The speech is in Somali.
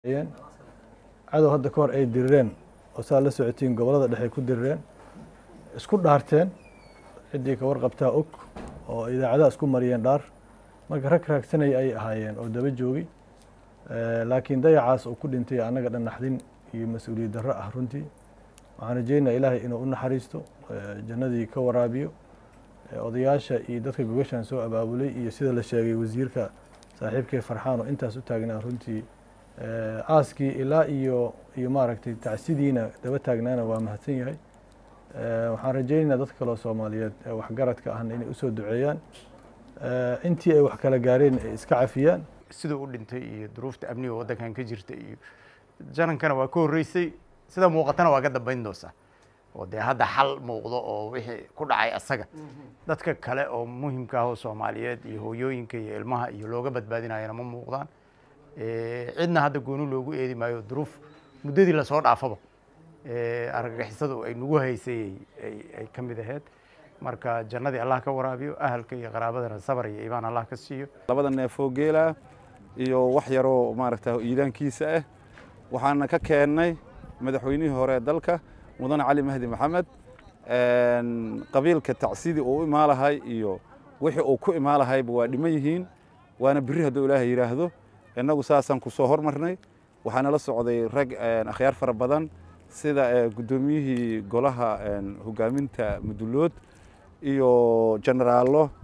cadow hadda ka hor ay dirireen oo saa la socotiin gobollada dhexe ku dirireen isku dhaarteen ciddii ka warqabtaa og oo idaacadaha isku mariyeen dhaar marka rag raagsanaya ay ahaayeen oo daba joogi laakiin dayacaas uu ku dhintay annaga dhan naxdin iyo mas-uuliyad darro ah runtii waxaan rajeynaa ilaahay inuu u naxariisto jannadii ka waraabiyo odayaasha iyo dadka gogashan soo abaabulay iyo sida la sheegay wasiirka saaxiibkee farxaan oo intaas u taagnaa runtii aaskii ilaa iyo iyo maaragtay tacsidiina daba taagnaana waa mahadsan yahay waxaan rajeynaynaa dadka kaleo soomaaliyeed ee waxgaradka ahna inay usoo duceeyaan intii ay wax kala gaareen ay iska cafiyaan siduu u dhintay iyo duruufta amniga waddankan ka jirta iyo janankana waa ka horreysay sida muuqatana waa ka dambayn doonsaa oo dee hadda xal muuqdo oo wixii ku dhacay asaga dadka kale oo muhimka ah oo soomaaliyeed iyo hooyooyinka iyo ilmaha iyo looga badbaadinayana ma muuqdaan cidna hadda gooni loogu eedi maayo duruuf muddadii lasoo dhaafaba argagixisadu ay nagu haysay ay ka mid ahayd marka jannadii allah ka waraabiyo ahalka iyo qaraabadana sabar iyo imaan allah ka siiyo labada neefoo geela iyo wax yaroo maaragta iidaankiisa ah waxaana ka keennay madaxweynihii hore ee dalka mudane cali mahdi maxamed qabiilka tacsidii uu u imaalahay iyo wixii uu ku imaalahayba waa dhiman yihiin waana biri hadduu ilaahay yidhaahdo innagu saasaan ku soo hormarnay waxaana la socday rag akhyaar fara badan sida guddoomiyihii golaha hogaaminta mudulood iyo jenaraallo